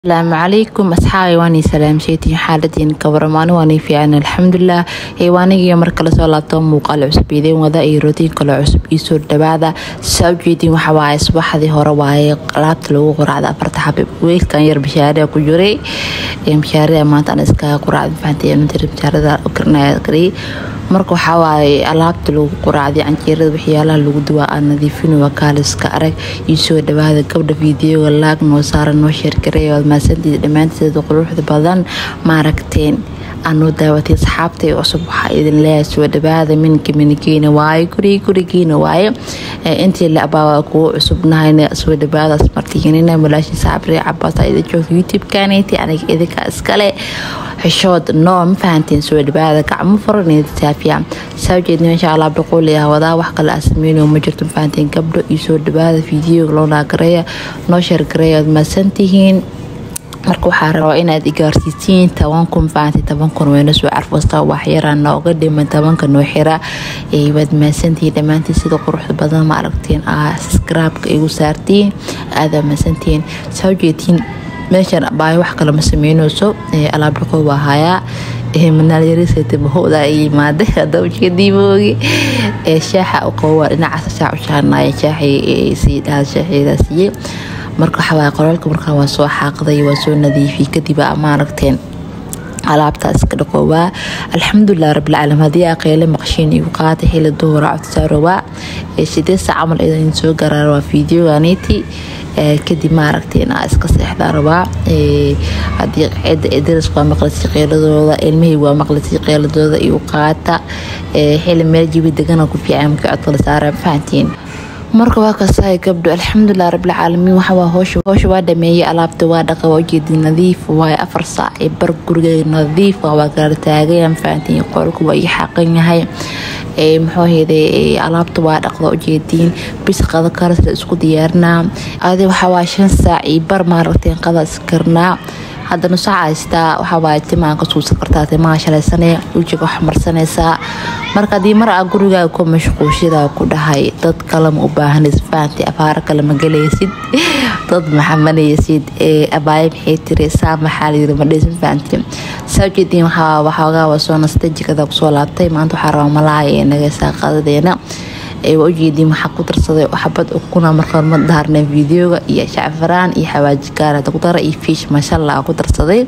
asalaamu calaykum asxaabi waanii salaamsheetiin xaaladiin kabaramaani waanii fiican alxamdulilah heywaanigiiyo markale soo laabto muuqaal cusub idin wada iyo rootiin kale cusub iisoo dhawaada saa ujeediin waxa waaye subaxdii hore waaye alaabta lagu quraacda afarta xabib weelkan yar bashaarea ku jiray bashaarea maanta aan iskaga quraacda fahanteen bashaarada karnaya kariyay marka waxaa waaye alaabta lagu quraacday canjeerada waxyaalaha lagu duwaa aan nadiifin waa kaaliska arag iisoo dhawaada gabdha fiidiyoga laag noo saara noo sheergareey waad mahadsantiid dhammaanteeda quruxda badan maaragteen aanoo daawatay asxaabtay cusub waxaa idin leeyahay soo dhawaada minka minigeena waaye gurigi gurigiina waaye intii la abaa kuwa cusubnahayna soo dhawaada asmartiinina malaashii saabri cabaasa idin joogta youtube-kaneyti aniga idinka iskale xishood noo ma fahanteen soo dhawaada gacmo furan saafiya saa ujeedna insha allah boqoliya wadaa wax kale aa sameynayo ma jirto ma fahanteen gabdho iyo soo dhawaada fiidiyoga loo naagareeya noo sheergareeya waad mahadsantihiin marka waxaa rabaa inaad igaarsiisiin toban kun fahanti toban kun weyna soo carfasta waxyaraa nooga dhiman tobanka noo xira waad mahadsantihiin dhammaantiin sida quruxda badan ma aragteen aa skraabka igu saartiin aadaa mahadsantihiin saa ujeedtiin meeshan baayo wax kale ma sameyneyso alaab dhaqo waa hayaa manaalyarisetbahowda yimaada hada ujeediiboogi shaaxa u qabo waa dhinacaas shaax u shaanaya shaaxii sii dhaha shaaxeeda siiyey marka waxawaaye qoraalka markaa waa soo xaaqday waa soo nadiifiyey kadib aa maaragteen alaabtaa iska dhaqoowaa alxamdulilah rabbilcaalamiin haddii aqeyle maqshiin igu qaata xili duhura codsaarowaa sidee saa camal idin soo garaara waa fiideoganiti kadib maaragteen aa iska seexdaa rabaa hadii cida daris waa maqlisay qeyladooda ilmihii waa maqlisay qeyladooda igu qaata xili meel jibi degana ku fiican markii codka la saara fahantiin marka waa kasahay gabdho alxamdulilah rabbilcaalamiin waxawaa hoosha waa dhameeyey alaabta waa dhaqa waa ujeedi nadiif waaye afar saac ee bar gurigeega nadiif waa gaar taagayan fahantiin qolku waa ii xaqan yahay muxuu heeday alaabta waa dhaqda ujeediin bis qada kalasla isku diyaarinaa adi waxawaa shan saac iyo bar maaragteen qada iskarnaa haddana soo haystaa waxawaaye timaan ka suusan kartaa timaha shalaysanee ujiga wax marsanaysaa marka haddii mar aa gurigaaga ku mashquulshidaa ku dhahay dad kalema u baahanaysa fahanti afaaro kale ma galaysid dad maxamanaysid ee abaayo maxay tiri saa maxaa layiri madhisan fahanti saa ujeediin waxoogaa waa soo nastay jikada kusoo laabtay maanta waxaa rabaa malaaya ee nagaysaa qadadeena waa ujeediin waxaa ku darsaday xabad ukuna markaa ma daarnay videoga iyo shacfaraan iyo xawaaji gaarada ku dara iyo fiish maashallah ku darsaday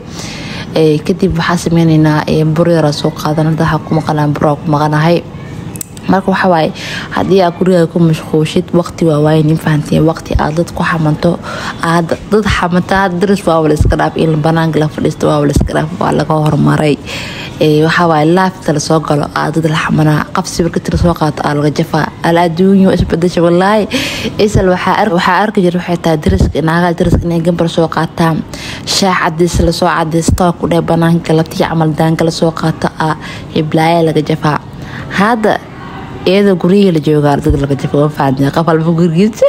kadib waxaa sameyneynaa buryara soo qaadan hadda waxaa ku maqanaa buraa ku maqanahay marka waxawaaye haddii aa gurigaa ku mashquushid waqti waa waaye nin fahantiin waqti aad dad ku xamanto aad dad xamanta had daris waa wala iska dhaaf in banaanka la fadhiisto waa wala iska dhaaf waa laga hormaray waxawaaye laafta lasoo galo aa dad la xamanaa qabsi marka tira soo qaato aa laga jafaa al adduunyo isbadasha walaahi isal waxaa arki jira waxay tahay dariska naagaha dariska inay gambar soo qaataan shaax cadiis lasoo cadaysto ku dheh banaanka galabtii camal daanka lasoo qaato aa hiblaaya laga jafaa hadda iyadoo guryihii la joogaa dad laga jafo fahanti qof walba gurigiisa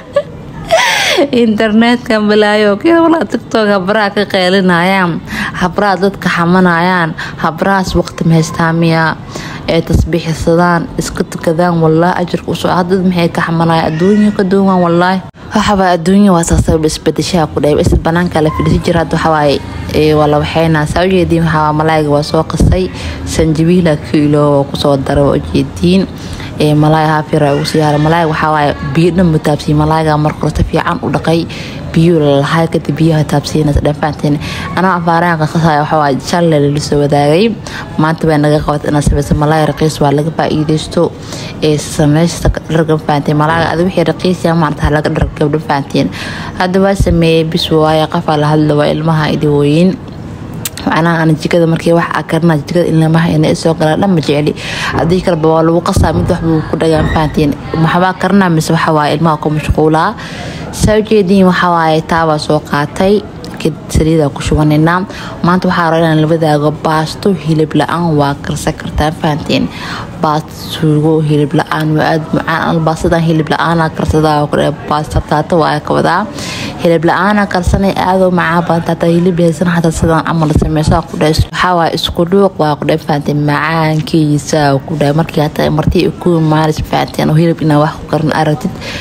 internetka balaayo kewalaa tiktok habraha ka qeylinayaan habraha dadka xamanayaan habrahaas waqti mahaystaamiya ee tasbiixsadaan iska tukadaan walaa ajarka usoo hadad maxay ka xamanaya adduunya ka duuwan walaahi waxawaa adduunya waa saasaba isbadashaha ku dhahay is banaanka la fadhisi jira hadda waxawaaye waa la waxeynaa saa ujeediin waxaa malaayiga waa soo qasay sanjabiila kiilo oo kusoo dara waa ujeediin malaay haafira ugu siyaara malaayga waxawaaye biyo dhan mutaabsiye malaayiga marka hore si fiican u dhaqay biyo lalahay kadib biyaha taabsiinaysa dhanfaanteen anaa afaaraanka qasaya waxawaaye shalle lala soo wadaagay maanta baa naga qabat inaad samaysa malaay raqiis waa laga faa'iidaysto ee samaysta dhargan fahanteen malaaga adi wixii raqiisya maarata laga dhar gabdhan fahanteen hadda waa sameeyey bis waaye qafaa la hadla waa ilmaha idawooyin macnaha aan jikada markii wax aa karina jikada ilmaha ina soo galaan dhan ma jecli haddii kaleba waa lagu qasaa mid waxbuu ku dhagaan fahantiin maxbaa karina mise waxawaaye ilmaha ku mashquulaa saa ujeediin waxawaaye taabaa soo qaatay saliida ku shubaneynaa maanta waxaa raba inaan la wadaago baasto hilib la-aan waa karsan kartaa fahanteen baasto suugo hilib la-aan waa aada macaan baastadan hilib la-aana karsadaa baasta taata waa ka wadaa hilib la-aana karsanay aadoo macaa badan taata hilib haysan xataa sidaan camal sameysaa ku dhahay waxaa waa isku dhuuq waa ku dhahay fahanteen macaankiisa ku dhahay markii hataa martii ku maalis fahanteen oo hilib inaa wax ku karan aragtid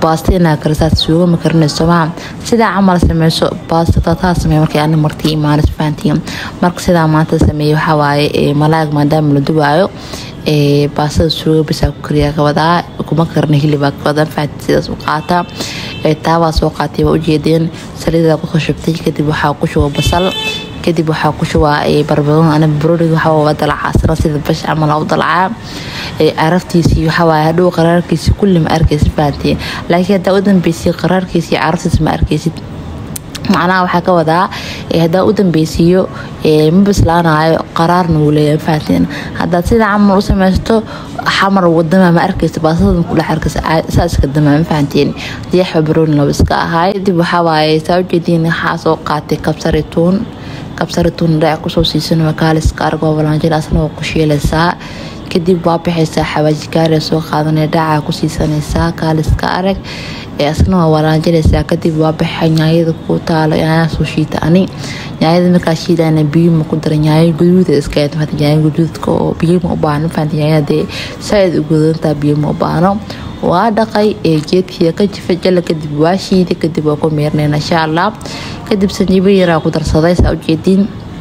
baasta inaa karisaad suugo ma karinayso maa sidaa camal sameyso baasta tataa sameey markay ani martii imaanis fahantiin marka sidaa maanta sameeyey waxaa waaye malaag maadaama la dubaayo baastada suugo bisaa ku kariyaa kawadaa kuma karna hilibaa kawadaa fahantiin sidaas u qaataa taabaa soo qaatay waa ujeedeen saliidaa kusoo shubtay kadib waxaa ku shuba basal kadib waxaa ku shubaa barbaroon ana baroniga waxaa dalacaasana sida bash camal u dalacaa caraftiisii waxawaaye hadhow qaraarkiisi kulli ma arkaysid fahantiin laakiin haddaa u dambeysiy qaraarkiisi caraftiisa ma arkaysid macnaha waxaa ka wadaa haddaa u dambeysiiyo ma bislaanayo qaraarna wuu leeyahay fahantiin haddaad sida camal u samaysto xamar wadama ma arkaysa baasada kudhex arkaysa saa iska damaa ma fahantiin diyaxba barooni laba iska ahaay kadib waxaa waaye saa ujeediin waxaa soo qaatay kabsari tuun kabsari tuun dhaac kusoo siisan makaaliska argoo walaanjin asna waa ku shiilaysaa kadib waa bixaysaa xawaaji gaariya soo qaadanaya dhaaca ku siisanaysaa kaaliska arag asna waa walaanjinaysaa kadib waa baxay nyaayada ku taalo nyaaya soo shiita ani nyaayada markaa shiidana biyuma ku dara nyaayo guduuda iska nyaaya guduudka oo biyuma u baahno fahanti nyaayada dee saaid u gudantaa biyuma u baahno waa dhaqay geedkii ka jifa jala kadib waa shiiday kadib waa ku meernayna insha allah kadib sanjibo yaraa ku darsaday saa ujeediin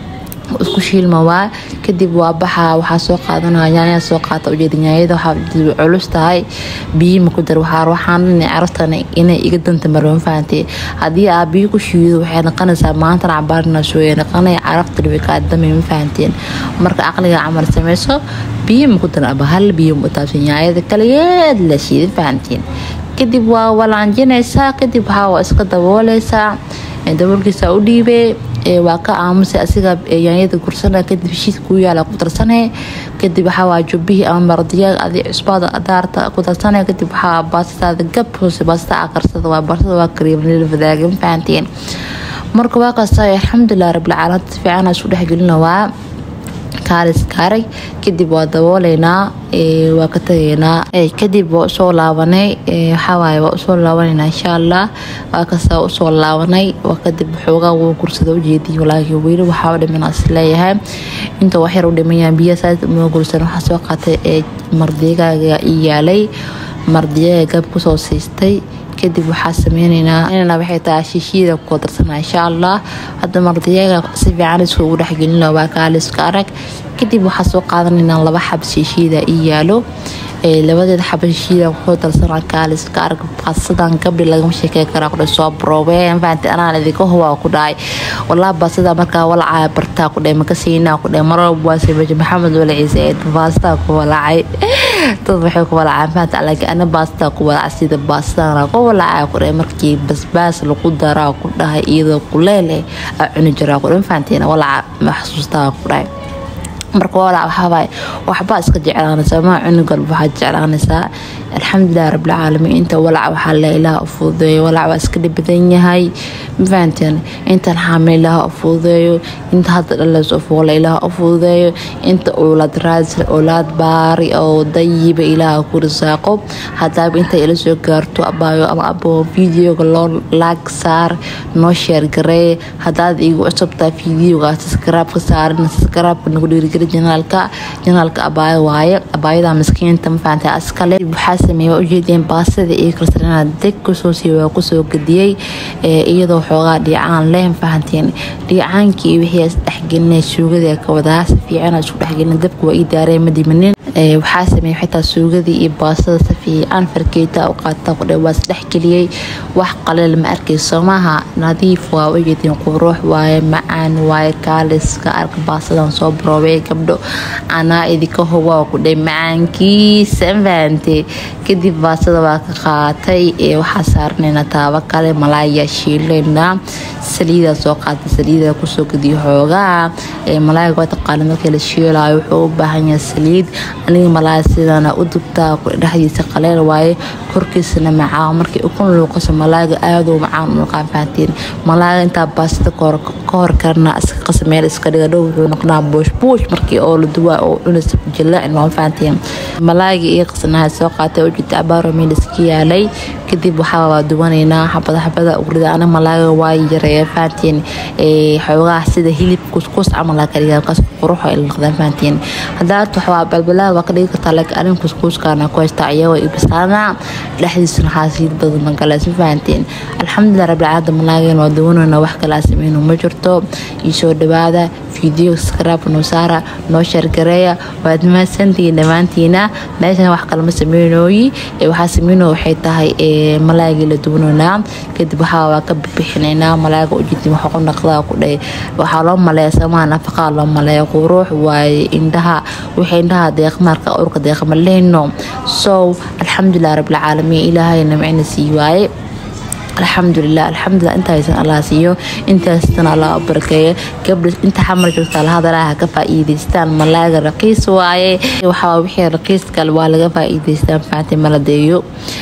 isku shiilma waa kadib waa baxaa waxaa soo qaadanaya nyaanya soo qaata ujeeda nyaanyada waxaa culus tahay biyi ma ku dar waxaa waxaan carabtana inay iga danta marwan fahantay haddii aa biyo ku shiido waxay noqonaysaa maantana cabaarina sooya noqonaya carabtana way kaa damay ma fahanteen marka caqliga camal sameyso biyo ma ku dar aba hal biyo ma taabsan nyaanyada kaligeed la shiiday fahanteen kadib waa walaanjinaysaa kadib waxaa waa iska dabooleysaa daboolkiisa u dhiibee waa ka aamusay asiga yaanyada gursana kadib heshiis kuu yaala ku darsane kadib waxaa jubbihii ama mardiya adi cusbaada adaarta ku darsane kadib waxaa baastaada gab hoose baasta akarsada waa barsada waa kariimnil fadaaga ma fahanteen marka waa kasta alxamdulilah rabbilcaalamiin si fiican isku dhexgelina waa kaalis kaaray kadib waa dabooleynaa waa ka tagaynaa kadib waa usoo laabanay waxawaaye waa usoo laabanayna insha allah waa kasta usoo laabanay waa kadib xoogaa wuu gursada ujeediy laakiin weli waxaa dhiman is leeyahay inta waxyar u dhimayaan biyo saas uma gursan waxaa soo qaatay mardigaaga ii yaalay mardiyaga gab kusoo siistay kadib waxaa sameyneynaa inana waxay tahay shishiida ku darsana insha allah hadda mardiyaga si fiican isku ugu dhexgelina waa kaaliska arag kadib waxaa soo qaadanaynaa laba xab shishiida ii yaalo labadeeda xaba shishiida kusoo darsana kaaliska arag baasadan gabdhi lagama sheekey karaa kudhe soo broobeen fahanti anaan idinka hubaa ku dhahay walaa baasada markaa walacaya bartaa ku dhahay makasiinaa ku dhahay marwalba waa sameeje maxamed wala ciise ee baastaa ku walacay dad waxay ku walacaan fahanti laakiin ana baastaa ku walaca sida baastadana ku walacaya ku dhahay markii basbaas lagu daraa ku dhahay iyadoo kuleele a cuni jiraa ku dhahay fahantiina walaca maxsuustaa ku dhahay marka walac waxaawaaye waxbaa iska jeclaanaysaa maa cunug walba waxaad jeclaanaysaa alxamdulilah rabbilcaalamiin inta walac waxaa le ilaah u fududeeyo walac waa iska dhibadan yahay mafahanteen intan xaamil ilaah u fududeeyo inta hadda dhaleys u fuula ilaah u fududeeyo inta uulad raadsan oolaad baari oo dayiba ilaah ku risaaqo hadaaba inta ila soo gaarto abaayo ama abo videoga loo laag saar noo sheer garee hadaad igu cusubtaa videoga subscribe-ka saarin subscribe-ka nagu dhiirigeli janaalka janaalka abaayo waaye abaayada miskiinta mafahantay askale waxaa sameeyey waa ujeedeen baasada iyo kalsarana deg kusoo siiy waa kusoo gadiyey iyadoo xoogaa dhiicaan leh mafahanteen dhiicaankii iyo wixii isdhexgelinay suugadii ka wadaa si fiican isku dhexgelin dabka waa ii daareen ma dimanin waxaa sameeyey xitaa suugadii iyo baasada si fiican farkeeta u qaata kudhe waa isdhexgeliyey wax qaleel ma arkayso maaha nadiif waa ujeedeen quruux waaye macaan waaye kaaliska arka baasadan soo baroobay gabdho anaa idinka huba kudhe macaankiisa mafahante kadib baasada waa ka qaatay waxaa saaranaynaa taabo kale malaaya shiilaynaa saliida soo qaatay saliida kusoo gadiyo xoogaa malaayaga waa taqaana markii la shiilaayo wuxuu u baahan yahay saliid aniga malaaya sidana u dubtaa dhexdiisa qaleel waaye korkiisana macaa markii ukun luuqaso malaayaga aaduu macaan u naqaan fahantiin malaayaga intaa baasada ka hor karna iska qasa meel iska dhiga dhow wuxuu noqonaa buush buush marka markii oo la duwaa oo cunaysa jilaacin waa fahanteen malaayga iyo qasanaha soo qaatay oo jirta abaaro meel iska yaalay kadib waxaa waa duwanaynaa xabada xabada ugrida ana malaaga waa yareeya fahanteen xoogaha sida hilib kuskus camal aa kadhiga kaas qurux ay noqdaan fahanteen haddaad waxaa balbalaad waa ka dhigi kartaa laakiin arin kuskuuskaana ku haystaa iyagoo ibisaana dhexdiisuna xaasiid badan gale si fahanteen alxamdulilah rabbilcaalamiin malaagan waa duwanayna wax kala sameyno ma jirto iyo soo dhawaada video skraab noo saara noo sheergareeya waad mahadsantihiin dhammaantiina meeshan wax kalama sameynooyi waxaa sameyno waxay tahay malaagii la duwanaynaa kadib waxaa waa ka bixinaynaa malaaga ujeedin waxa ku naqdaa ku dhahay waxaa loo maleeya samaha nafaqaa loo maleeya quruux waaye indhaha wixii indhaha deeqmaarka urka deeqma lehno so alxamdulilah rabbilcaalamiin ilaahay namcina sii waaye alxamdulilah alxamdulilah inta haysan allah siiyo intaastan allah barakeeyo gabdha inta xamar joogta lahadalaha ka faa'iidaystaan malaaga raqiis waaye waxaa wixii raqiis kale waa laga faa'iidaystaan fahanti maladeeyo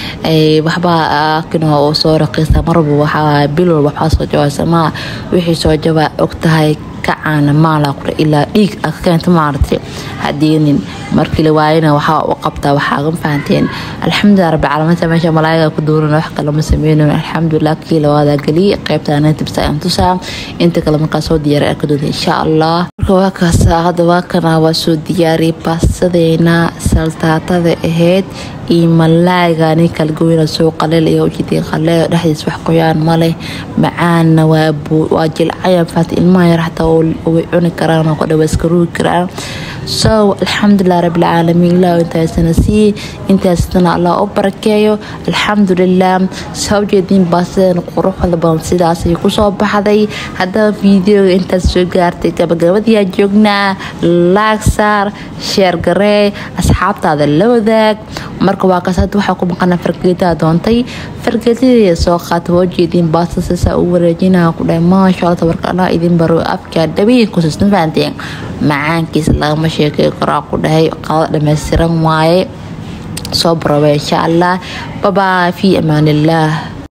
waxba kino oo soo raqiista marba waxaa bilol waxaa soo jawaa samaa wixii soo jabaa og tahay kacaana maala qura ilaa dhiig a ka keenta maaragtay hadeenin markii la waayana waxaa u qabtaa waxaa ga fahanteen alxamdulilah rabbi caalamiinta meesha malaayiga ku duuran wax kale ma sameynayn alxamdulilah kii labaada geliyay qaybtaana tibsa aan tusaa inta kale markaa soo diyaaray arka doonta insha allah marka waa kaasa hadda waa kana waa soo diyaariyay baasadeena saltaatada ahayd iyo malaaygaani kala goyna soo qaleel iyo ujeedin qaleel dhexdiis wax qoyaan ma leh macaanna waa jilcayan fahanti ilmaha yar xataa way cuni karaan oo kudhawa iska ruugi karaan so alxamdulilah rabbilcaalamiin ilaah intaasana sii intaasna allah u barakeeyo alxamdulilah saa ujeediin baasadeena quruxda badan sidaasay kusoo baxday haddaba videoga intaas soo gaartay gabagabadiyaa joognaa laag saar sheer garee asxaabtaada la wadaag marka waa kaas hadda waxaa ku maqana fargeetaa doontay fargeetadii soo qaata waa ujeediin baasta sisaa u wareejinaa ku dhahay maasha allah tabarka allah idin baro afkaa dhabiin kusisna fahanteen macaankiisa lagama sheekay karaa ku dhahay qado dhammaystiran waaye soo barooba insha allah babaa fi amaan illah